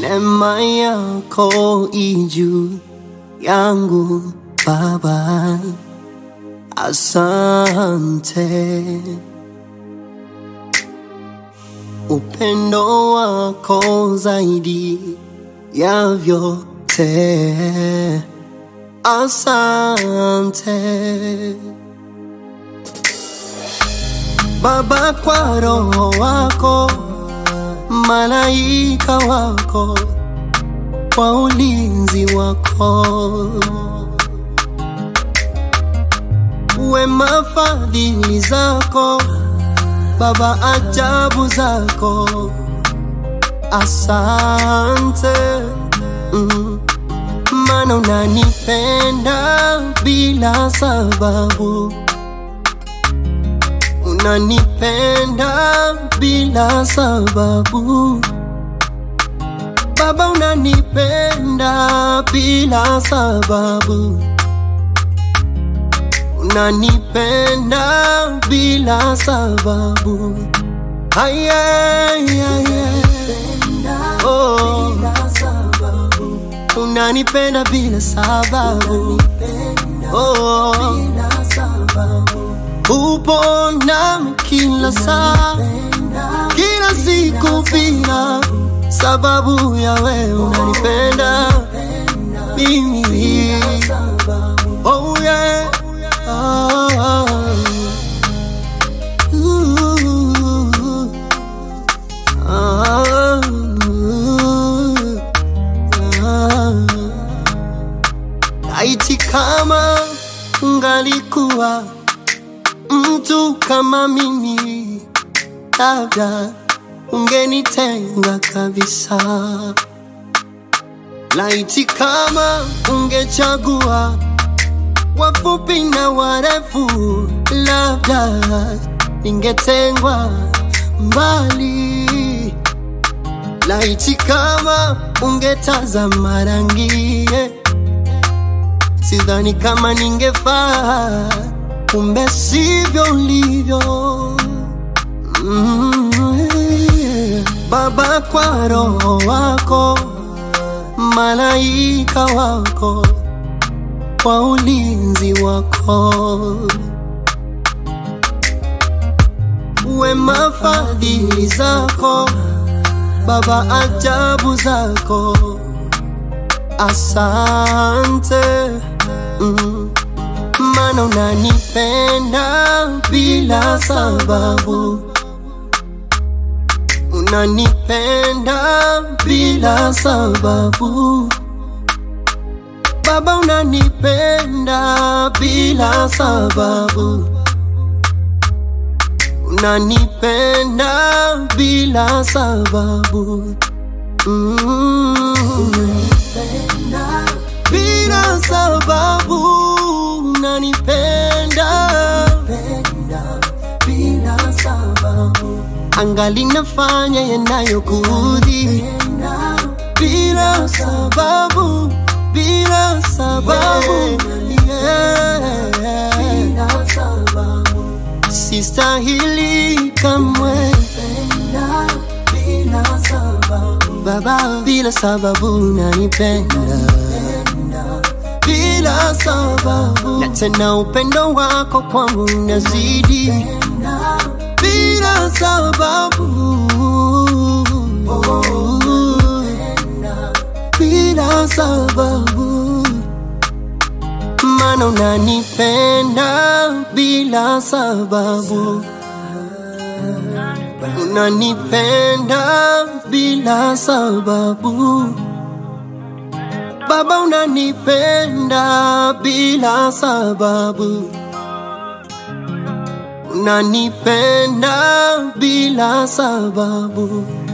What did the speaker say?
Neema yako ijuu yangu Baba, asante. Upendo wako zaidi ya vyote, asante Baba, kwa roho wako, malaika wako, kwa ulinzi wako, wema fadhili zako Baba, ajabu zako, asante mm. Mana unanipenda bila sababu, unanipenda bila sababu Baba, unanipenda bila sababu, unanipenda bila sababu. Ay, ay, ay, ay. Oh. Unanipenda bila sababu. Oh. Upo nami kila saa, kila siku bila sababu ya wewe unanipenda mimi. Oh yeah. Ah. Ooh. Ah. Ah. Laiti kama ungalikuwa mtu kama mimi, labda ungenitenga kabisa. Laiti kama ungechagua wafupi na warefu, labda ningetengwa mbali. Laiti kama ungetazama rangi, sidhani kama ningefaa, kumbe sivyo ulivyo. Mm, Baba, kwa roho wako, malaika wako, kwa ulinzi wako, wema fadhili zako Baba, ajabu zako, asante mm. Mana unanipenda bila sababu, unanipenda bila sababu Baba, unanipenda bila sababu, unanipenda bila sababu mm. Bila sababu unanipenda angali nafanya yanayokuudhi bila sababu, bila sababu yeah. Sistahili kamwe Baba, bila sababu unanipenda bila sababu, na tena upendo wako kwangu unazidi bila sababu, bila sababu, mana unanipenda bila sababu, unanipenda bila sababu Baba, unanipenda bila sababu, unanipenda bila sababu.